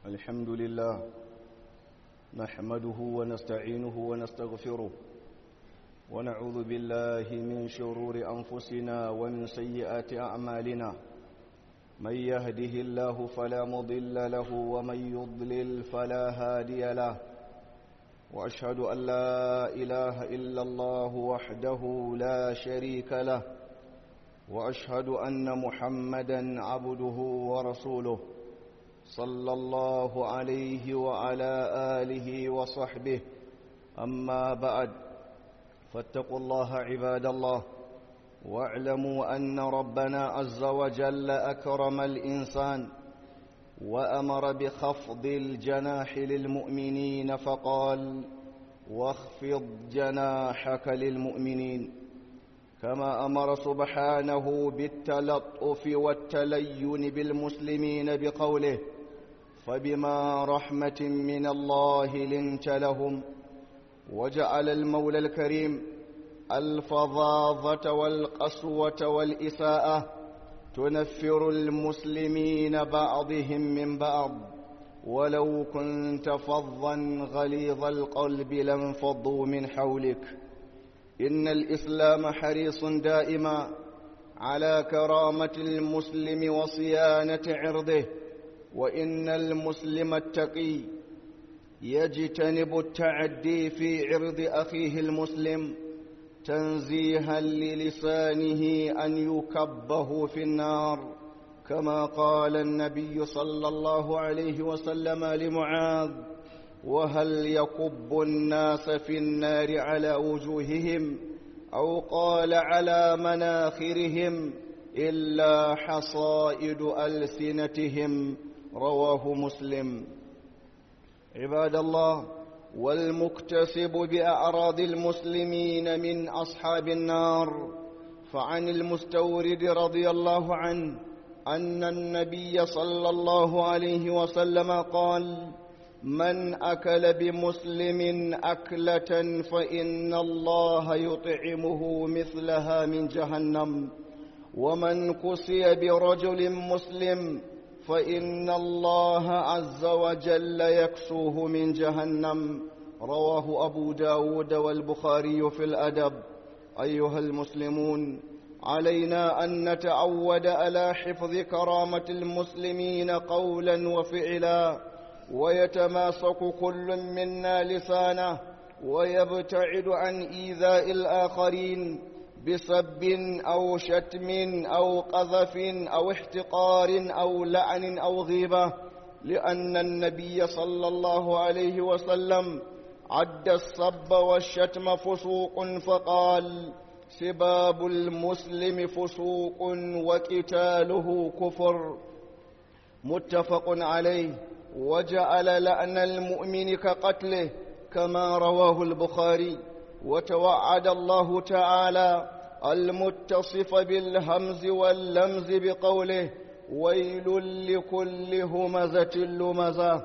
الحمد لله نحمده ونستعينه ونستغفره ونعوذ بالله من شرور أنفسنا ومن سيئات أعمالنا من يهده الله فلا مضل له ومن يضلل فلا هادي له وأشهد أن لا إله إلا الله وحده لا شريك له وأشهد أن محمدا عبده ورسوله صلى الله عليه وعلى آله وصحبه أما بعد فاتقوا الله عباد الله واعلموا أن ربنا عز وجل أكرم الإنسان وأمر بخفض الجناح للمؤمنين فقال واخفض جناحك للمؤمنين كما أمر سبحانه بالتلطف والتلين بالمسلمين بقوله فبما رحمة من الله لنت لهم وجعل المولى الكريم الفظاظة والقسوة والإساءة تنفر المسلمين بعضهم من بعض ولو كنت فظا غليظ القلب لانفضوا من حولك إن الإسلام حريص دائما على كرامة المسلم وصيانة عرضه وإن المسلم التقي يجتنب التعدي في عرض أخيه المسلم تنزيها للسانه أن يكبه في النار كما قال النبي صلى الله عليه وسلم لمعاذ وهل يكب الناس في النار على وجوههم أو قال على مناخرهم إلا حصائد ألسنتهم رواه مسلم عباد الله والمكتسب بأعراض المسلمين من أصحاب النار فعن المستورد رضي الله عنه أن النبي صلى الله عليه وسلم قال من أكل بمسلم أكلة فإن الله يطعمه مثلها من جهنم ومن كسي برجل مسلم فإن الله عز وجل يكسوه من جهنم رواه أبو داود والبخاري في الأدب أيها المسلمون علينا أن نتعود على حفظ كرامة المسلمين قولا وفعلا ويتماسك كل منا لسانه ويبتعد عن إيذاء الآخرين بسب أو شتم أو قذف أو احتقار أو لعن أو غيبة لأن النبي صلى الله عليه وسلم عد الصب والشتم فسوق فقال سباب المسلم فسوق وقتاله كفر متفق عليه وجعل لأن المؤمن كقتله كما رواه البخاري وتوعد الله تعالى المتصف بالهمز واللمز بقوله ويل لكل همزة لمزة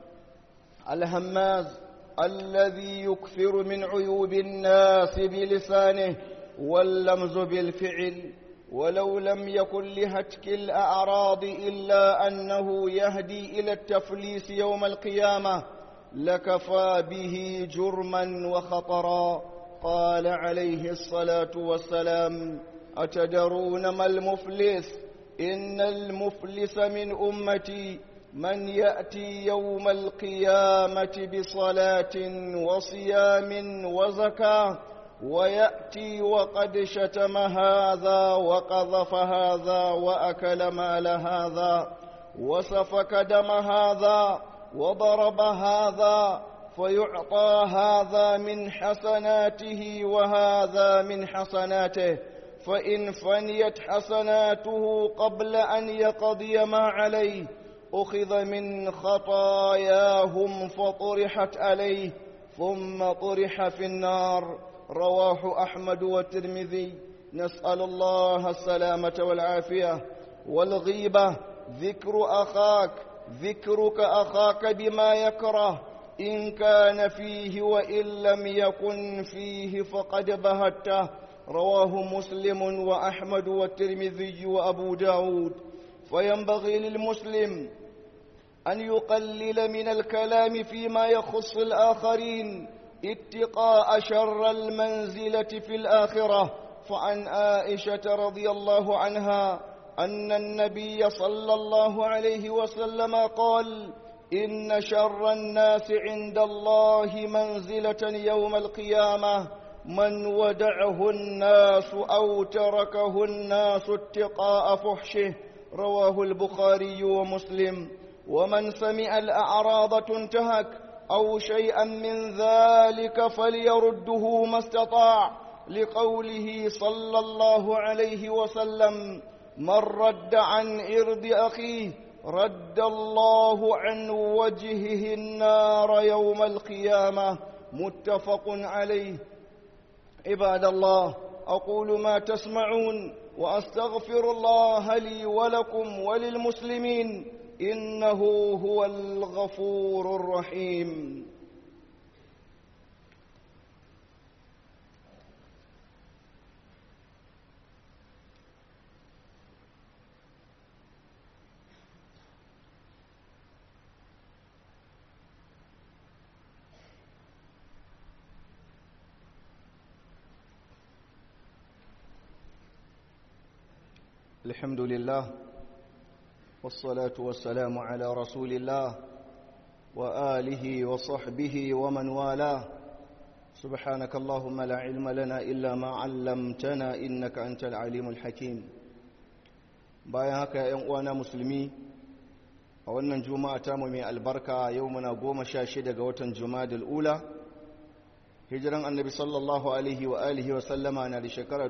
الهماز الذي يكثر من عيوب الناس بلسانه واللمز بالفعل ولو لم يكن لهتك الأعراض إلا أنه يهدي إلى التفليس يوم القيامة لكفى به جرما وخطرا قال عليه الصلاة والسلام أتدرون ما المفلس إن المفلس من أمتي من يأتي يوم القيامة بصلاة وصيام وزكاة ويأتي وقد شتم هذا وقذف هذا وأكل مال هذا وسفك دم هذا وضرب هذا فيعطى هذا من حسناته وهذا من حسناته فإن فنيت حسناته قبل أن يقضي ما عليه أخذ من خطاياهم فطرحت عليه ثم طرح في النار رواه أحمد والترمذي نسأل الله السلامة والعافية والغيبة ذكر أخاك ذكرك أخاك بما يكره إن كان فيه وإن لم يكن فيه فقد بهته رواه مسلم وأحمد والترمذي وأبو داود فينبغي للمسلم أن يقلل من الكلام فيما يخص الآخرين اتقاء شر المنزلة في الآخرة فعن عائشة رضي الله عنها أن النبي صلى الله عليه وسلم قال إن شر الناس عند الله منزلة يوم القيامة من ودعه الناس أو تركه الناس اتقاء فحشه رواه البخاري ومسلم ومن سمع الأعراض تنتهك أو شيئا من ذلك فليرده ما استطاع لقوله صلى الله عليه وسلم من رد عن إرض أخيه رد الله عن وجهه النار يوم القيامة متفق عليه عباد الله أقول ما تسمعون وأستغفر الله لي ولكم وللمسلمين إنه هو الغفور الرحيم الحمد لله والصلاة والسلام على رسول الله وآله وصحبه ومن والاه سبحانك اللهم لا علم لنا إلا ما علمتنا إنك أنت العليم الحكيم bayan haka ‘yan uwana musulmi a wannan juma'a tamu mai albarka yau muna goma sha shida ga watan juma'a ula hijiran annabi sallallahu alaihi wa alihi wa sallama na da shekara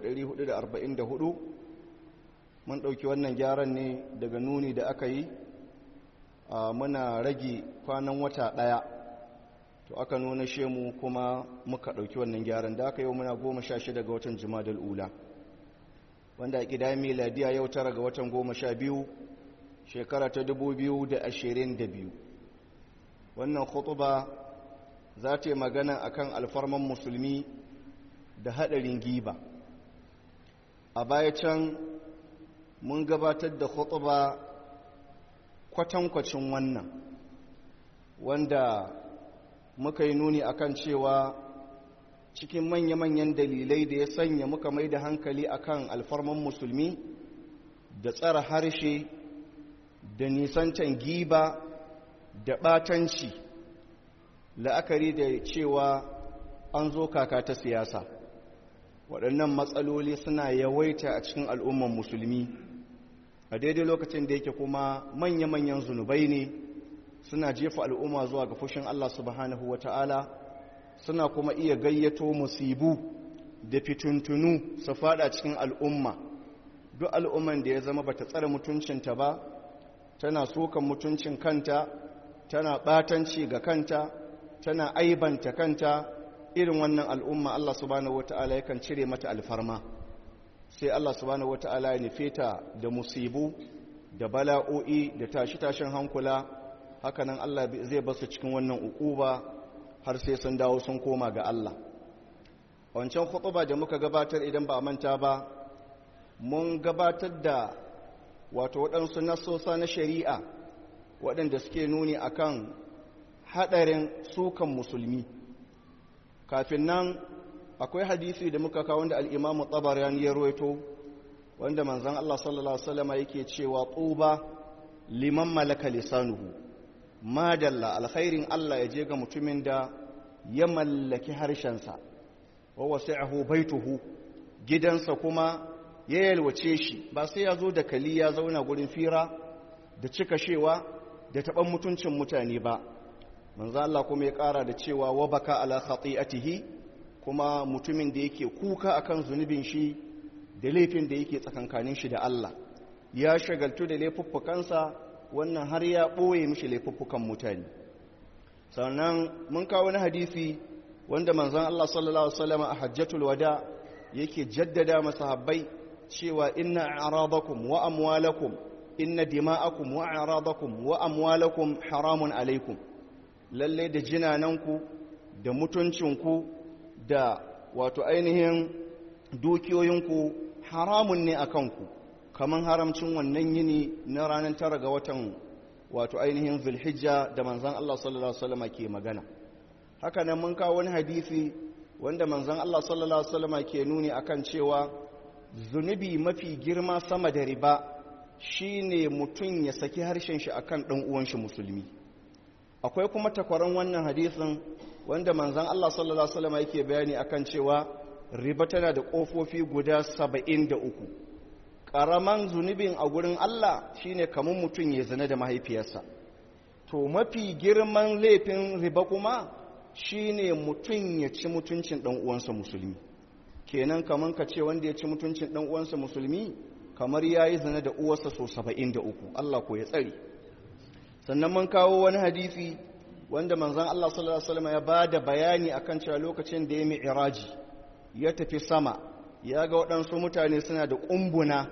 1444 mun ɗauki wannan gyaran ne daga nuni da aka yi muna rage kwanan wata ɗaya to aka nuna shemu kuma muka ɗauki wannan gyaran da aka yau muna goma sha shida ga watan jimadal ula wanda a ƙida miladiya yau tara ga watan goma sha biyu shekara ta dubu biyu da ashirin da biyu wannan khutuba za ta yi magana akan alfarman musulmi da haɗarin giba a baya can mun gabatar da khutuba kwatankwacin wannan wanda muka yi nuni akan cewa cikin manya-manyan dalilai da ya sanya muka mai da hankali akan alfarman musulmi da tsara harshe da nisantan giba da ɓatanci la'akari da cewa an zo kaka ta siyasa waɗannan matsaloli suna yawaita a cikin al'umman musulmi a daidai lokacin da yake kuma manya-manyan zunubai ne suna jefa al'umma zuwa ga fushin Allah subhanahu wa ta'ala suna kuma iya gayyato musibu da fituntunu su fada cikin al'umma duk al'umman da ya zama ba ta tsara mutuncinta ba tana sokan mutuncin kanta tana ɓatanci ga kanta tana aibanta kanta irin wannan al'umma Allah subhanahu wata'ala yakan cire mata alfarma sai Allah subhanahu wata'ala ya nufe ta da musibu da bala'o'i da tashi-tashin hankula hakanan Allah zai basu cikin wannan ukuba har sai sun dawo sun koma ga Allah wancan khutuba da muka gabatar idan ba a manta ba mun gabatar da wato waɗansu nasosa na shari'a waɗanda suke nuni akan haɗarin sukan musulmi kafin nan akwai hadisi da muka kawo wanda al'imamu tsabarani ya ruwaito wanda manzan Allah sallallahu Alaihi wasallama yake cewa tsuba liman malaka lisanuhu madalla alkhairin Allah ya je ga mutumin da ya mallaki harshensa wa wasi'ahu baituhu gidansa kuma ya yalwace shi ba sai ya zo da kali ya zauna gurin fira da cika shewa da taɓan mutuncin mutane ba manzo Allah kuma ya ƙara da cewa wa baka ala khati'atihi kuma mutumin da yake kuka akan zunubin shi da laifin da yake tsakankanin shi da Allah ya shagaltu da laifuffukansa wannan har ya ɓoye mishi laifuffukan mutane sannan mun kawo wani hadisi wanda manzon Allah sallallahu alaihi wasallam a hajjatul wada yake jaddada masahabbai cewa inna a'radakum wa amwalakum inna dima'akum wa a'radakum wa amwalakum haramun alaikum lalle da jinananku da mutuncinku da wato ainihin dukiyoyinku haramun ne a kanku kamar haramcin wannan yini na ranar tara ga watan wato ainihin zulhijja da manzan Allah sallallahu alaihi wasallam ke magana haka nan mun kawo wani hadisi wanda manzan Allah sallallahu alaihi wasallam ke nuni akan cewa zunubi mafi girma sama da riba shine mutum ya saki harshen shi akan dan uwan shi musulmi akwai kuma takwaran wannan hadisin wanda manzan Allah sallallahu alaihi wasallam yake bayani akan cewa riba tana da kofofi guda 73 karaman zunubin a gurin Allah shine kamun mutum ya zina da mahaifiyarsa to mafi girman laifin riba kuma shine mutum ya ci mutuncin dan uwansa musulmi kenan kaman ka ce wanda ya ci mutuncin dan uwansa musulmi kamar yayi zina da uwarsa so 73 Allah ko ya tsare sannan mun kawo wani hadisi wanda manzon Allah sallallahu alaihi wasallam ya bada bayani akan cewa lokacin da ya mi'raji ya tafi sama ya ga waɗansu mutane suna da ƙumbuna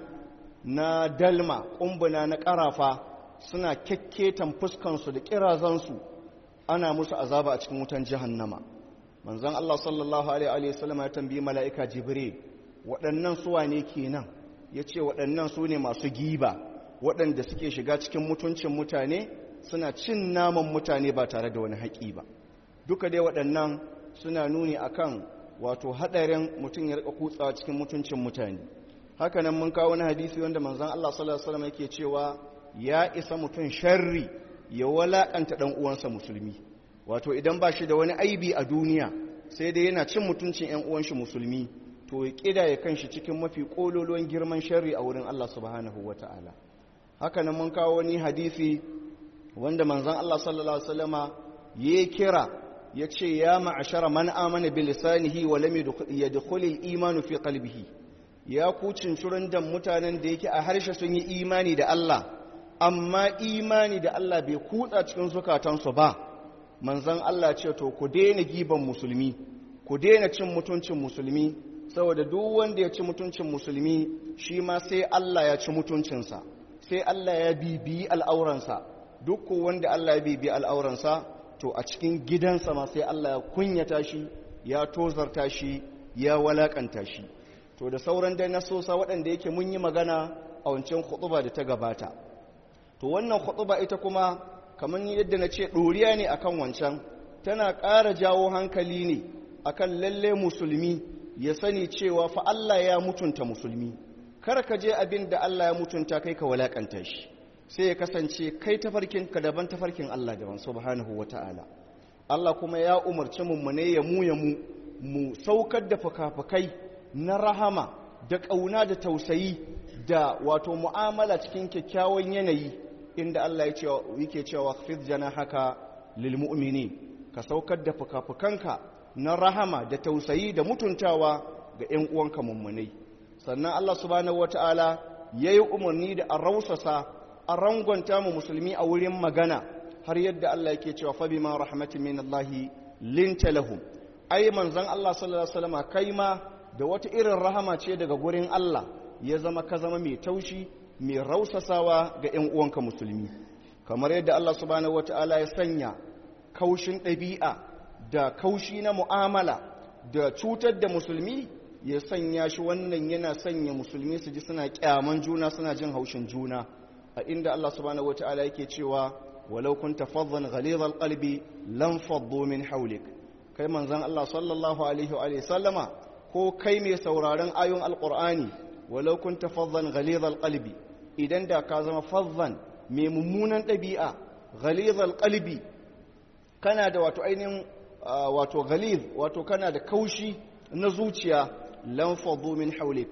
na dalma ƙumbuna na ƙarafa suna kyakketan fuskansu da ƙirazansu ana musu azaba a cikin wutan jahannama manzon Allah sallallahu alaihi wasallam ya tambayi mala'ika jibril waɗannan suwa ne kenan ya ce waɗannan su ne masu giba waɗanda suke shiga cikin mutuncin mutane suna cin naman mutane ba tare da wani haƙi ba duka dai waɗannan suna nuni akan wato haɗarin mutum ya rika kutsawa cikin mutuncin mutane hakanan mun kawo wani hadisi wanda manzon Allah sallallahu alaihi wasallam yake cewa ya isa mutum sharri ya walakanta dan uwansa musulmi wato idan ba shi da wani aibi a duniya sai dai yana cin mutuncin ƴan uwan shi musulmi to ya kida ya kanshi cikin mafi kololuwan girman sharri a wurin Allah subhanahu wataala hakanan mun kawo wani hadisi wanda manzon Allah sallallahu alaihi wasallama ya kira ya ce ya ma'ashara man amana bi lisanihi wa lam yadkhul al-iman fi qalbihi ya ku cincirin da mutanen da yake a harshe sun yi imani da Allah amma imani da Allah bai kutsa cikin zukatansu ba manzon Allah ce to ku daina giban musulmi ku daina cin mutuncin musulmi saboda duk wanda ya ci mutuncin musulmi shi ma sai Allah ya ci mutuncinsa sai Allah ya bibiyi al'auransa duk wanda Allah ya bibiyi al'auransa to a cikin gidansa ma sai Allah ya kunyata shi ya tozarta shi ya walakanta shi to da sauran dai nasosa waɗanda yake mun yi magana a wancan khutuba da ta gabata to wannan khutuba ita kuma kamar yadda na ce ɗoriya ne akan wancan tana ƙara jawo hankali ne akan lalle musulmi ya sani cewa fa Allah ya mutunta musulmi kar ka je abin da Allah ya mutunta kai ka walakanta shi sai ya kasance kai tafarkin ka daban tafarkin Allah daban subhanahu wata'ala Allah kuma ya umarci mu ne ya mu ya mu mu saukar da fukafukai na rahama da ƙauna da tausayi da wato mu'amala cikin kyakkyawan yanayi inda Allah ya ce yake cewa khfid janahaka lil mu'minin ka saukar da fukafukanka na rahama da tausayi da mutuntawa ga ƴan uwanka mummunai sannan Allah subhanahu wata'ala yayi umarni da a rausasa a rangonta mu musulmi a wurin magana har yadda Allah yake cewa fa bima rahmatin min Allah linta lahum ai manzon Allah sallallahu alaihi wasallam kai ma da wata irin rahama ce daga gurin Allah ya zama ka zama mai taushi mai rausasawa ga ƴan uwanka musulmi kamar yadda Allah subhanahu wataala ya sanya kaushin ɗabi'a da kaushi na mu'amala da cutar da musulmi ya sanya shi wannan yana sanya musulmi su ji suna kyaman juna suna jin haushin juna a inda Allah subhanahu wataala yake cewa walau kunta faddan ghalidhal qalbi lam faddu min hawlik kai manzon Allah sallallahu alaihi wa sallama ko kai mai sauraron ayon alqur'ani walau kunta faddan ghalidhal qalbi idan da ka zama faddan mai mummunan ɗabi'a ghalidhal qalbi kana da wato ainihin wato ghalidh wato kana da kaushi na zuciya lam faddu min hawlik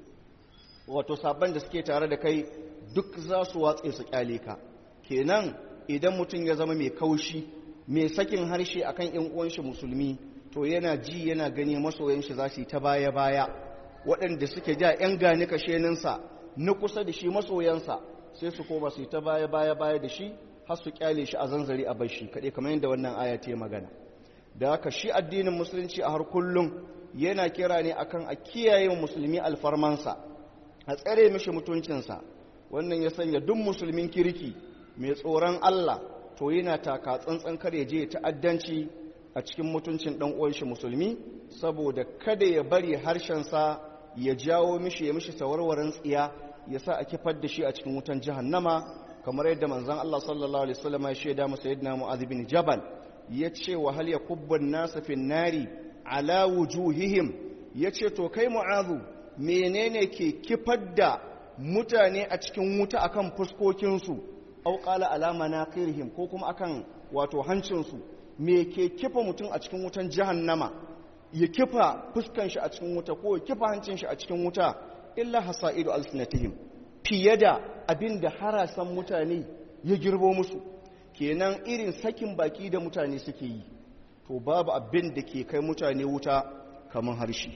wato sabban da suke tare da kai duk za su watse su kyale ka kenan idan mutum ya zama mai kaushi mai sakin harshe akan yan uwan shi musulmi to yana ji yana gani masoyan shi za su yi ta baya baya waɗanda suke ja yan gani kasheninsa na kusa da shi masoyansa sai su koma su yi ta baya baya baya da shi har su kyale shi a zanzari a bashi kaɗai kamar yadda wannan aya ta magana da haka shi addinin musulunci a har kullum yana kira ne akan a kiyaye musulmi alfarmansa a tsare mishi mutuncinsa wannan ya sanya duk musulmin kirki mai tsoron Allah to yana taka tsantsan kar ya je ta'addanci a cikin mutuncin dan uwan shi musulmi saboda kada ya bari harshensa ya jawo mishi ya mishi sawarwarin tsiya ya sa a kifar da shi a cikin wutan jahannama kamar yadda manzon Allah sallallahu alaihi wasallam ya shaida masa sayyidina Mu'adh bin Jabal yace wa hal yakubbu an-nas fi nari ala wujuhihim yace to kai Mu'adh menene ke kifar da mutane a cikin wuta akan fuskokin su aw qala ala manaqirihim ko kuma akan wato hancin su me ke kifa mutum a cikin wutan jahannama ya kifa fuskan shi a cikin wuta ko ya kifa hancin shi a cikin wuta illa hasaidu alsinatihim fiye da abin da harasan mutane ya girbo musu kenan irin sakin baki da mutane suke yi to babu abin da ke kai mutane wuta kamar harshe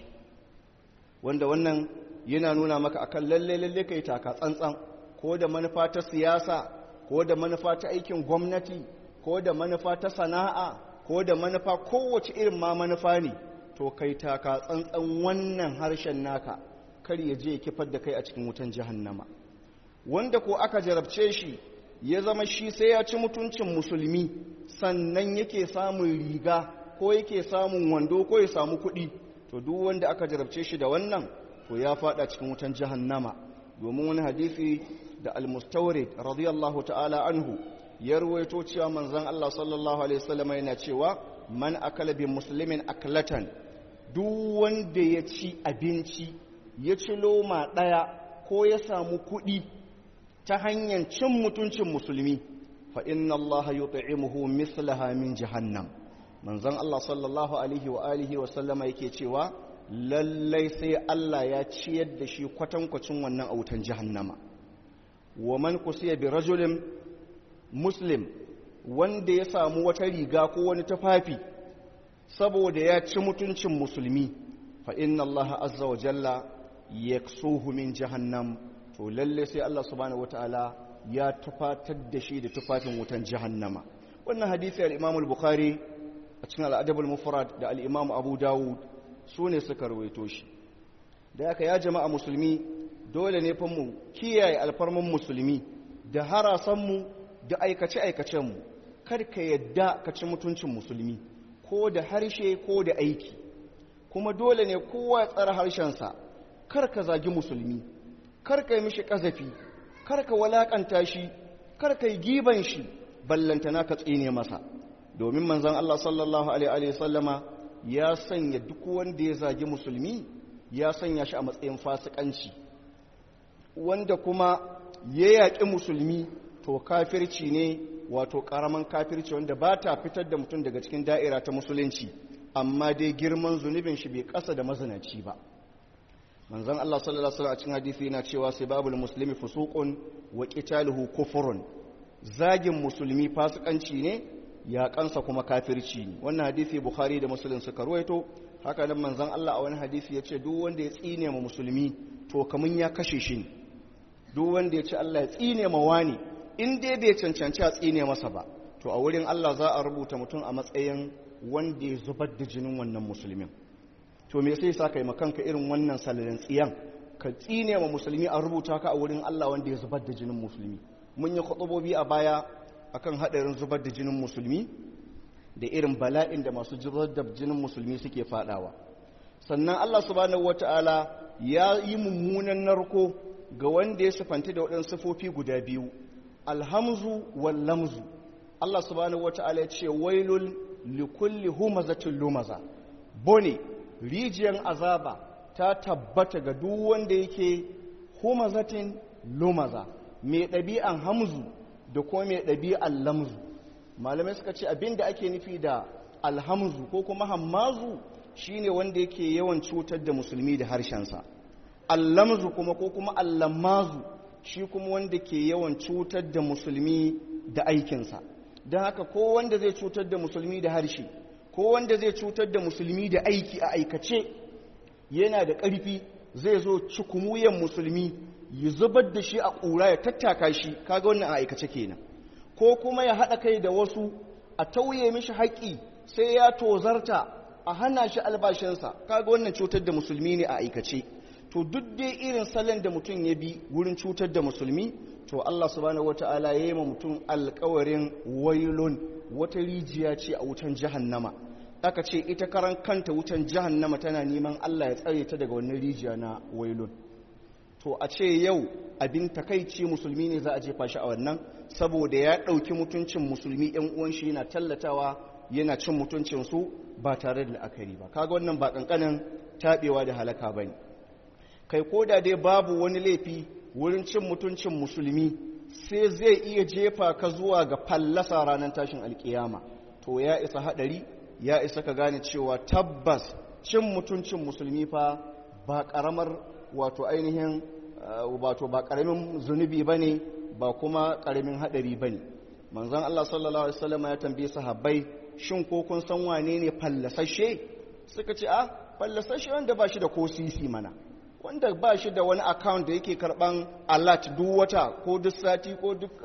wanda wannan yana nuna maka akan lalle lalle kai taka tsantsan ko da manufa ta siyasa ko da manufa ta aikin gwamnati ko da manufa ta sana'a ko da manufa kowace irin ma manufa ne to kai taka tsantsan wannan harshen naka kar ya je ya kifar da kai a cikin wutan jahannama wanda ko aka jarabce shi ya zama shi sai ya ci mutuncin musulmi sannan yake samun riga ko yake samun wando ko ya samu kuɗi to duk wanda aka jarabce shi da wannan to ya fada cikin wutan jahannama domin wani hadisi da al-mustawrid radiyallahu ta'ala anhu ya ruwaito cewa manzon Allah sallallahu alaihi wasallam yana cewa man akala bi muslimin aklatan duk wanda ya ci abinci ya ci loma ɗaya ko ya samu kuɗi ta hanyar cin mutuncin musulmi fa inna Allah yut'imuhu mislaha min jahannam manzon Allah sallallahu alaihi wa alihi wa sallama yake cewa lallai sai Allah ya ciyar da shi kwatankwacin wannan autan jahannama wa man kusiya bi rajulin muslim wanda ya samu wata riga ko wani tufafi saboda ya ci mutuncin musulmi fa inna Allah azza wa jalla yaksuhu min jahannam to lalle sai Allah subhanahu wataala ya tufatar da shi da tufafin wutan jahannama wannan hadisi al-Imam al-Bukhari a cikin al-Adab al-Mufrad da al-Imam Abu Dawud sune suka rawaito shi da haka ya jama'a musulmi dole ne fa mu kiyaye alfarman musulmi da harasan mu da aikace aikacen mu kar ka yadda ka ci mutuncin musulmi ko da harshe ko da aiki kuma dole ne kowa ya tsara harshensa kar ka zagi musulmi kar ka yi mishi ƙazafi kar ka walakanta shi kar ka yi giban shi ballantana ka tsine masa domin manzon Allah sallallahu alaihi sallama ya sanya duk wanda ya zagi musulmi ya sanya shi a matsayin fasikanci wanda kuma ya yaƙi musulmi to kafirci ne wato ƙaramin kafirci wanda ba ta fitar da mutum daga cikin da'ira ta musulunci amma dai girman zunubin shi bai ƙasa da mazinaci ba manzon Allah sallallahu alaihi wasallam a cikin hadisi yana cewa sibabul muslimi fusuqun wa qitaluhu kufrun zagin musulmi fasikanci ne ya kansa kuma kafirci ne wannan hadisi bukhari da muslim suka ruwaito haka nan manzon Allah a wani hadisi ya ce duk wanda ya tsine ma musulmi to kamun ya kashe shi ne duk wanda ya ce Allah ya tsine ma wani in dai bai cancanci a tsine masa ba to a wurin Allah za a rubuta mutum a matsayin wanda ya zubar da jinin wannan musulmin to me sai sa kai makanka irin wannan salalin tsiyan ka tsine wa musulmi a rubuta ka a wurin Allah wanda ya zubar da jinin musulmi mun yi khutubobi a baya akan hadarin zubar da jinin musulmi da irin bala'in da masu zubar da jinin musulmi suke fadawa sannan Allah subhanahu wataala ya yi mummunan narko ga wanda ya sifanta da waɗansu sifofi guda biyu alhamzu wal lamzu Allah subhanahu wataala ya ce wailul likulli humazatin lumaza bone rijiyar azaba ta tabbata ga duk wanda yake humazatin lumaza mai ɗabi'an hamzu da kuma mai ɗabi'an lamzu malamai suka ce abinda ake nufi da alhamzu ko kuma hammazu shine wanda yake yawan cutar da musulmi da harshensa allamzu kuma ko kuma allamazu shi kuma wanda ke yawan cutar da musulmi da aikinsa don haka ko wanda zai cutar da musulmi da harshe ko wanda zai cutar da musulmi da aiki a aikace yana da ƙarfi zai zo cikumuyen musulmi ya zubar da shi a ƙura ya tattaka shi kaga wannan a aikace kenan ko kuma ya haɗa kai da wasu a tauye mishi haƙƙi sai ya tozarta a hana shi albashinsa kaga wannan cutar da musulmi ne a aikace to duk dai irin salon da mutum ya bi wurin cutar da musulmi to Allah subhanahu wata'ala ya yi ma mutum alkawarin wailun wata rijiya ce a wutan jahannama aka ce ita karan kanta wutan jahannama tana neman Allah ya tsare ta daga wannan rijiya na wailun to a ce yau abin takaici musulmi ne za a jefa shi a wannan saboda ya ɗauki mutuncin musulmi ‘yan uwan shi yana tallatawa yana cin mutuncinsu ba tare da la'akari ba kaga wannan ba ƙanƙanin taɓewa da halaka ba ne kai ko da dai babu wani laifi wurin cin mutuncin musulmi sai zai iya jefa ka zuwa ga fallasa ranar tashin alkiyama to ya isa haɗari ya isa ka gane cewa tabbas cin mutuncin musulmi fa ba ƙaramar wato ainihin wato ba ƙaramin zunubi ba ne ba kuma ƙaramin haɗari ba ne manzan Allah sallallahu Alaihi wasallam ya tambaye sahabbai shin ko kun san wane ne fallasashe suka ce a fallasashe wanda ba shi da ko sisi mana wanda ba shi da wani account da yake karban alert duk wata ko duk sati ko duk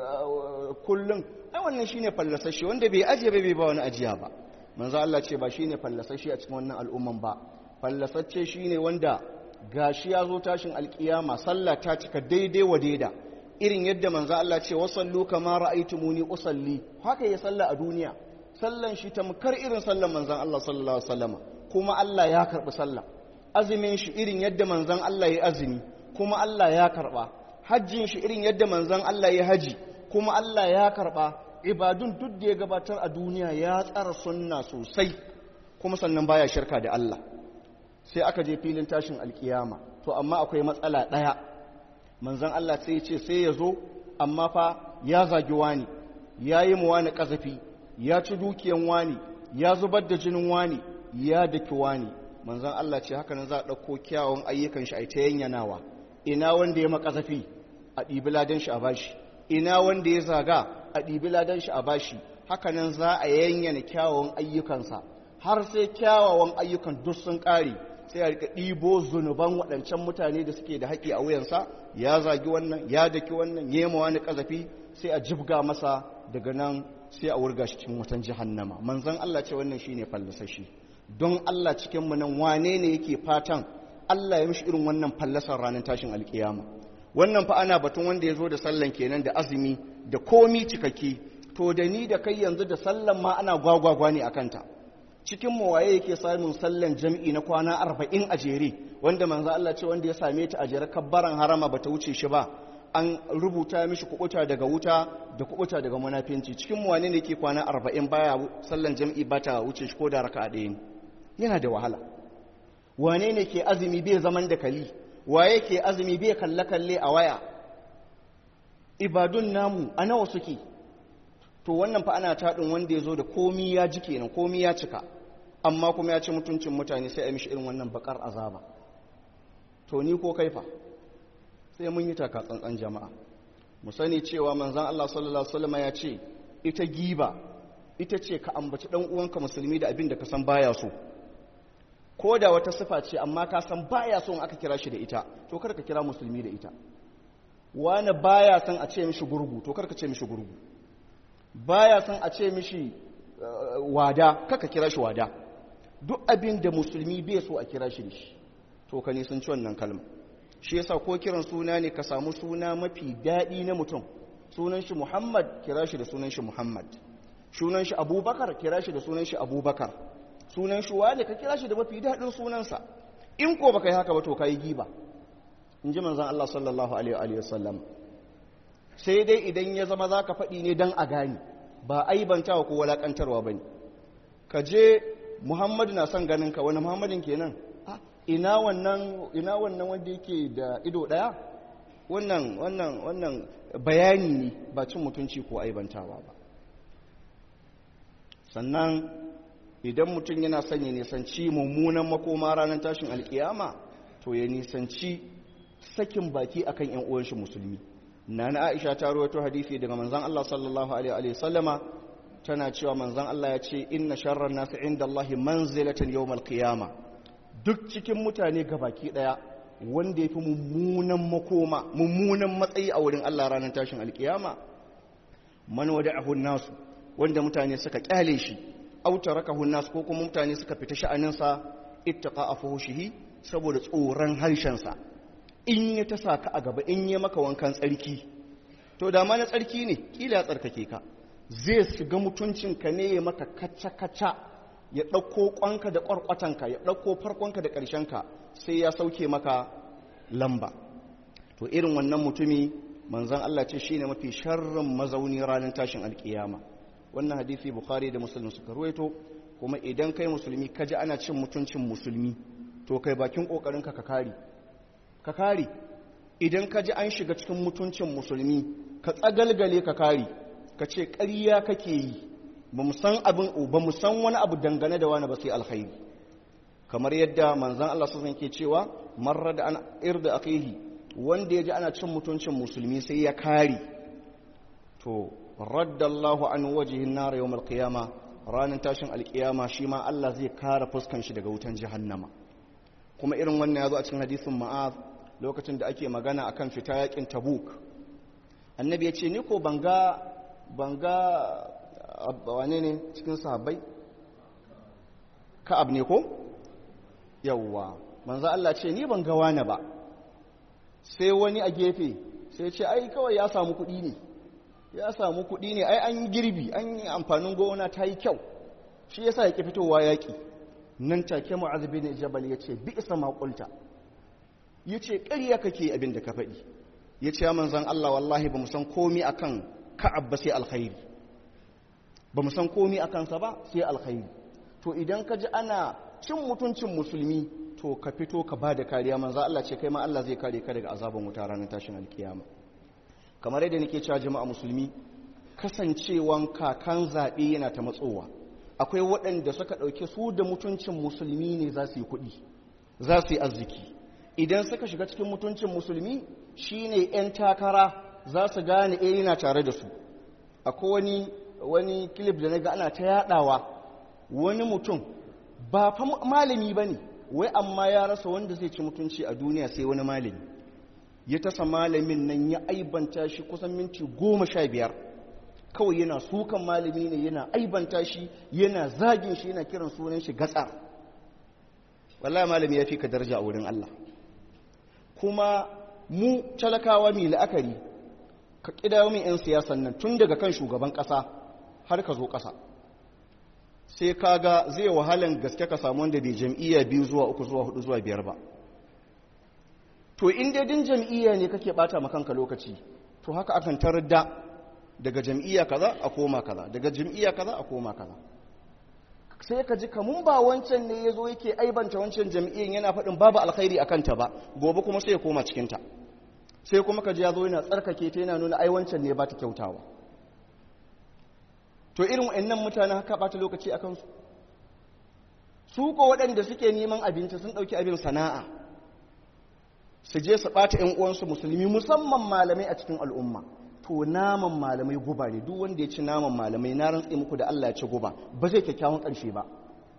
kullum ai wannan shine fallasashe wanda bai ajiye bai ba wani ajiya ba manzo Allah ce ba shine fallasashe a cikin wannan al'umman ba fallasacce shine wanda gashi ya zo tashin alkiyama sallah ta cika daidai wa daida irin yadda manzo Allah ce wasallu kama ra'aytumuni usalli haka ya salla a duniya sallan shi tamkar irin sallan manzon Allah sallallahu alaihi wasallam kuma Allah ya karbi sallah azumin shi irin yadda manzon Allah ya azumi kuma Allah ya karba hajjin shi irin yadda manzon Allah ya haji kuma Allah ya karba ibadun duk da ya gabatar a duniya ya tsara sunna sosai kuma sannan baya shirka da Allah sai aka je filin tashin alkiyama to amma akwai matsala ɗaya manzan Allah sai ya ce sai ya zo amma fa ya zagi wani ya yi mu wani ƙazafi ya ci dukiyan wani ya zubar da jinin wani ya daki wani manzan Allah ce haka nan za a ɗauko kyawun ayyukan shi a ta yanyanawa ina wanda ya makazafi a ɗibi ladan shi a bashi ina wanda ya zaga a ɗibi ladan shi a bashi haka nan za a yanyana kyawun ayyukansa har sai kyawawan ayyukan duk sun ƙare sai a rika ɗibo zunuban waɗancan mutane da suke da haƙi a wuyansa ya zagi wannan ya daki wannan ya yi wani ƙazafi sai a jibga masa daga nan sai a wurga shi cikin wutan jahannama manzon Allah ce wannan shine fallasashi don Allah cikin mu nan wane ne yake fatan Allah ya mishi irin wannan fallasar ranar tashin alkiyama wannan fa ana batun wanda ya zo da sallan kenan da azumi da komi cikakke to da ni da kai yanzu da sallan ma ana gwagwagwa ne akan ta cikin mu waye yake samun sallan jam'i na kwana arba'in a jere wanda manzo Allah ce wanda ya same ta a jere kabbaran harama bata wuce shi ba an rubuta mishi kubuta daga wuta da kubuta daga munafinci cikin mu wane ne yake kwana arba'in baya sallan jam'i bata wuce shi ko da raka'a ɗaya ne yana da wahala wane ne ke azumi bai zaman da kali waye ke azumi bai kalle kalle a waya ibadun namu a nawa suke to wannan fa ana taɗin wanda ya zo da komi ya ji kenan komi ya cika amma kuma ya ci mutuncin mutane sai a mishi irin wannan bakar azaba to ni ko kaifa sai mun yi taka tsantsan jama'a mu sani cewa manzon Allah sallallahu alaihi wasallam ya ce ita giba ita ce ka ambaci dan uwanka musulmi da abin da ka san baya so ko da wata sifa ce amma ka san baya so in aka kira shi da ita to kar ka kira musulmi da ita wani baya son a ce mishi gurgu to kar ka ce mishi gurgu baya son a ce mishi wada kaka kira shi wada duk abin da musulmi bai so a kira shi da shi to ka nisan ci wannan kalma shi yasa ko kiran suna ne ka samu suna mafi daɗi na mutum sunan shi muhammad kira shi da sunan shi muhammad sunan shi abubakar kira shi da sunan shi abubakar sunan shi wale ka kira shi da mafi daɗin sunansa in ko baka yi haka ba to ka yi giba in ji manzan allah sallallahu alaihi wa sallam sai dai idan ya zama za ka faɗi ne don a gani ba aibantawa ko walaƙantarwa ba ne ka je muhammadu na son ganin ka wani muhammadin kenan ina wannan ina wannan wanda yake da ido ɗaya wannan wannan wannan bayani ne ba cin mutunci ko aibantawa ba sannan idan mutum yana son ya nisanci mummunan makoma ranar tashin alkiyama to ya nisanci sakin baki akan yan uwan shi musulmi nana aisha ta rawaito hadisi daga manzon Allah sallallahu alaihi wa sallama tana cewa manzon Allah ya ce inna sharran nasi inda Allah manzilatan yawmal qiyama duk cikin mutane gabaki daya wanda yafi mummunan makoma mummunan matsayi a wurin Allah ranar tashin alkiyama man wada'ahu nasu wanda mutane suka kyale shi aw tarakahu nas ko kuma mutane suka fita sha'anin sa ittaqa afuhushihi saboda tsoron harshen sa in ya ta sa ka a gaba in ya maka wankan tsarki to da ma na tsarki ne kila ya tsarkake ka zai shiga mutuncinka ne ya maka kaca-kaca ya ɗauko ƙwanka da ƙwarƙwatanka ya ɗauko farkonka da ƙarshenka sai ya sauke maka lamba to irin wannan mutumi manzan Allah ce shine mafi sharrin mazauni ranar tashin alkiyama wannan hadisi bukhari da muslim suka ruwaito kuma idan kai musulmi ka ji ana cin mutuncin musulmi to kai bakin kokarin ka kare ka kare idan ka ji an shiga cikin mutuncin musulmi ka tsagalgale ka kare ka ce ƙarya kake yi ba mu san abin ba mu san wani abu dangane da wani ba sai alkhairi kamar yadda manzan Allah sun ke cewa marar da an irda akhihi wanda ya ji ana cin mutuncin musulmi sai ya kare to raddallahu an wajihin nar yawmal qiyama ranar tashin alkiyama shi ma Allah zai kare fuskan shi daga wutan jahannama kuma irin wannan ya zo a cikin hadisin ma'az lokacin da ake magana akan fita yakin tabuk annabi ya ce ni ko banga banga wane ne cikin sahabbai ka'ab ne ko yawwa manzo Allah ce ni ban ga wani ba sai wani a gefe sai ce ai kawai ya samu kuɗi ne ya samu kuɗi ne ai an yi girbi an yi amfanin gona ta yi kyau shi yasa ya ki fitowa yaƙi nan take mu'az bin jabal ya ce bi isa maƙulta ya ce ƙarya kake abin da ka faɗi ya ce ya manzan Allah wallahi ba mu san komi akan ka'ab ba sai alkhairi ba mu san komi akan sa ba sai alkhairi to idan ka ji ana cin mutuncin musulmi to ka fito ka ba da kariya manzo Allah ce kai ma Allah zai kare ka daga azaban wuta ranar tashin alkiyama kamar yadda nake cewa jama'a musulmi kasancewan kakan zaɓe yana ta matsowa akwai waɗanda suka ɗauki su da mutuncin musulmi ne za su yi kuɗi za su yi arziki idan suka shiga cikin mutuncin musulmi shine 'yan takara za su gane eh yana tare da su akwai wani wani kilif da na ga ana ta yaɗawa wani mutum ba fa malami ba ne wai amma ya rasa wanda zai ci mutunci a duniya sai wani malami ya tasa malamin nan ya aibanta shi kusan minti goma sha biyar kawai yana sukan malami ne yana aibanta shi yana zagin shi yana kiran sunan shi gatsar wallahi malami ya fi ka daraja a wurin Allah kuma mu talakawa mai la'akari ka ƙidayo min 'yan siyasan nan tun daga kan shugaban ƙasa har ka zo ƙasa sai kaga zai wahalan gaske ka samu wanda bai jam'iyya biyu zuwa uku zuwa hudu zuwa biyar ba to in dai din jam'iyya ne kake bata ma kanka lokaci to haka akan tarar da daga jam'iyya kaza a koma kaza daga jam'iyya kaza a koma kaza sai ka ji kamun ba wancan ne ya zo yake aibanta wancan jam'iyyan yana faɗin babu alkhairi a kanta ba gobe kuma sai ya koma cikinta sai kuma ka ji ya zo yana tsarkake ta yana nuna ai wancan ne ba ta kyautawa to irin wa'annan mutanen haka ɓata lokaci a kansu su ko waɗanda suke neman abinci sun ɗauki abin sana'a su je su ɓata ‘yan uwansu musulmi musamman malamai a cikin al'umma to naman malamai guba ne duk wanda ya ci naman malamai na rantse muku da Allah ya ci guba ba zai kyakkyawan ƙarshe ba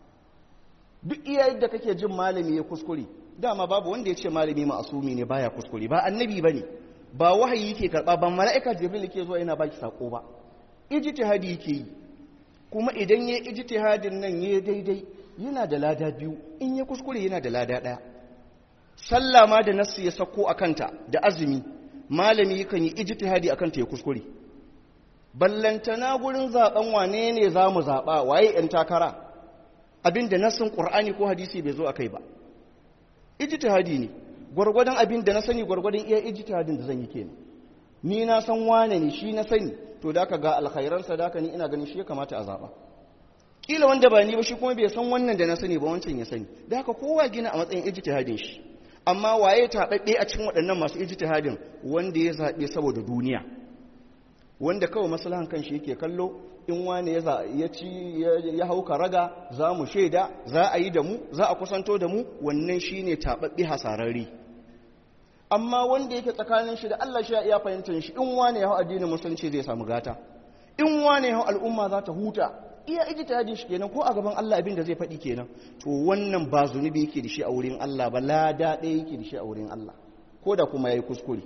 duk iya yadda kake jin malami ya kuskure dama babu wanda ya ce malami ma'asumi ne baya kuskure ba annabi ba ne ba wahayi yake karɓa ba mala'ika jibril ke zuwa yana baki sako ba ijtihadi yake yi kuma idan ya ijtihadin nan ya daidai yana da lada biyu in ya kuskure yana da lada ɗaya sallah ma da nasu ya sako a kanta da azumi malami kan yi ijtihadi a kanta ya kuskure ballantana gurin zaben wane ne za mu zaɓa waye ‘yan takara abinda nassin ƙur'ani ko hadisi bai zo a kai ba ijtihadi ne gwargwadon abin da na sani gwargwadon iya ijtihadin da zan yi kenan ni na san wane ne shi na sani to da ka ga alkhairansa da ni ina ganin shi ya kamata a zaɓa kila wanda ba ni ba shi kuma bai san wannan da na sani ba wancan ya sani da haka kowa gina a matsayin ijtihadin shi amma waye taɓaɓɓe a cikin waɗannan masu ijtihadin wanda ya zaɓe saboda duniya wanda kawai maslahan kanshi yake kallo in wane ya ci ya hauka raga za mu shaida za a yi da mu za a kusanto da mu wannan shine taɓaɓɓe hasararri amma wanda yake tsakanin shi da Allah shi ya iya fahimtar shi in wane ya hau addinin musulunci zai samu gata in wane ya hau al'umma za ta huta iya ijtihadin shi kenan ko a gaban Allah abin da zai faɗi kenan to wannan ba zunubi yake da shi a wurin Allah ba lada ɗaya yake da shi a wurin Allah ko da kuma yayi kuskure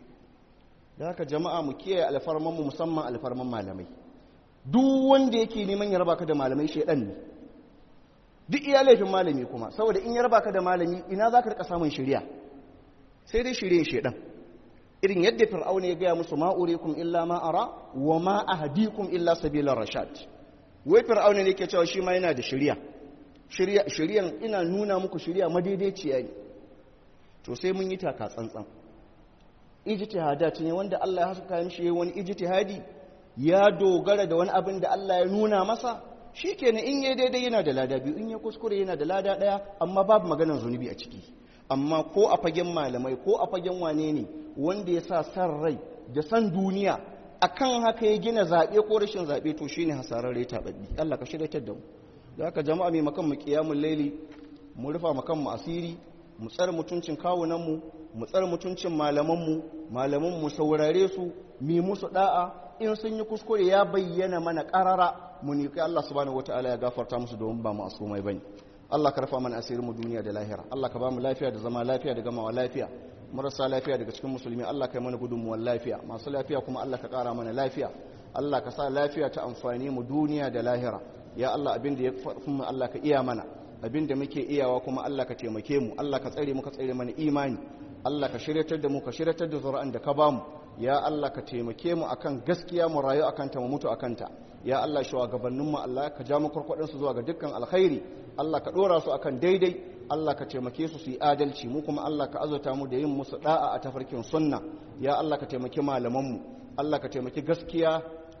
da haka jama'a mu kiyaye alfarman mu musamman alfarman malamai duk wanda yake neman ya raba ka da malamai shedan ne duk iya laifin malami kuma saboda in ya raba ka da malami ina za ka rika samun shirya sai dai shirye shedan irin yadda fir'auna ya gaya musu ma'urikum illa ma ara wa ma ahdikum illa sabila rashad wai fir'auna ne ke cewa shi ma yana da shirya shiryan ina nuna muku shirya madaidaiciya ne to sai mun yi taka tsantsan ijtihadat ne wanda Allah ya haska mishi wani ijtihadi ya dogara da wani abin da Allah ya nuna masa shikenan in yayi daidai yana da lada biyu in ya kuskure yana da lada daya amma babu maganar zunubi a ciki amma ko a fagen malamai ko a fagen wane ne wanda ya sa san rai da san duniya akan haka ya gina zaɓe ko rashin zaɓe to shine hasararre taɓaɓɓi Allah ka shirya da mu da haka jama'a mai makan mu qiyamul laili mu rufa makan mu asiri mu tsare mutuncin kawunan mu mu tsare mutuncin malaman mu malaman mu saurare su mi musu da'a in sun yi kuskure ya bayyana mana karara mu ne kai Allah subhanahu wataala ya gafarta musu domin ba mu asumai bane Allah ka rafa mana asirin mu duniya da lahira Allah ka ba mu lafiya da zama lafiya da gamawa lafiya marasa lafiya daga cikin musulmi Allah ka yi mana gudunmuwar lafiya masu lafiya kuma Allah ka kara mana lafiya Allah ka sa lafiya ta amfani mu duniya da lahira ya Allah abin da ya mu Allah ka iya mana abin da muke iyawa kuma Allah ka taimake mu Allah ka tsare mu ka tsare mana imani Allah ka shiryatar da mu ka shiryatar da zuri'an da ka bamu ya Allah ka taimake mu akan gaskiya mu rayu akan ta mu mutu akan ta ya Allah shugabannin mu Allah ka ja mu kurkudin su zuwa ga dukkan alkhairi Allah ka dora su akan daidai Allah ka taimake su su yi adalci mu kuma Allah ka azurta mu da yin musu da'a a tafarkin sunna ya Allah ka taimaki malaman mu Allah ka taimaki gaskiya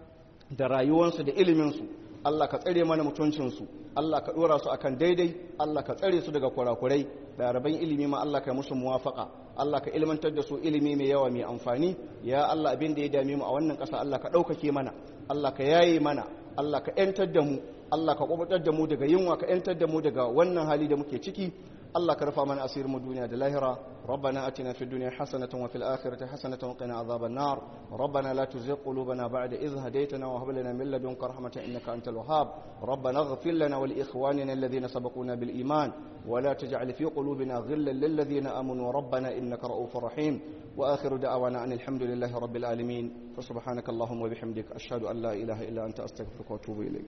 da rayuwarsu da ilimin su Allah ka tsare mana mutuncinsu Allah ka dora su akan daidai Allah ka tsare su daga kurakurai ɗaliban ilimi ma Allah ka musu muwafaka Allah ka ilmantar da su ilimi mai yawa mai amfani ya Allah abin da ya dame mu a wannan ƙasa Allah ka ɗaukake mana Allah ka yaye mana Allah ka ‘yantar da mu Allah ka kubutar da mu daga yunwa ka ‘yantar da mu daga wannan hali da muke ciki Allah ka rufa mana asirin mu duniya da lahira ربنا أتنا في الدنيا حسنة وفي الآخرة حسنة وقنا عذاب النار ربنا لا تزغ قلوبنا بعد إذ هديتنا وهب لنا من لدنك رحمة إنك أنت الوهاب ربنا اغفر لنا ولإخواننا الذين سبقونا بالإيمان ولا تجعل في قلوبنا غلا للذين آمنوا ربنا إنك رؤوف رحيم وآخر دعوانا أن الحمد لله رب العالمين فسبحانك اللهم وبحمدك أشهد أن لا إله إلا أنت أستغفرك وأتوب إليك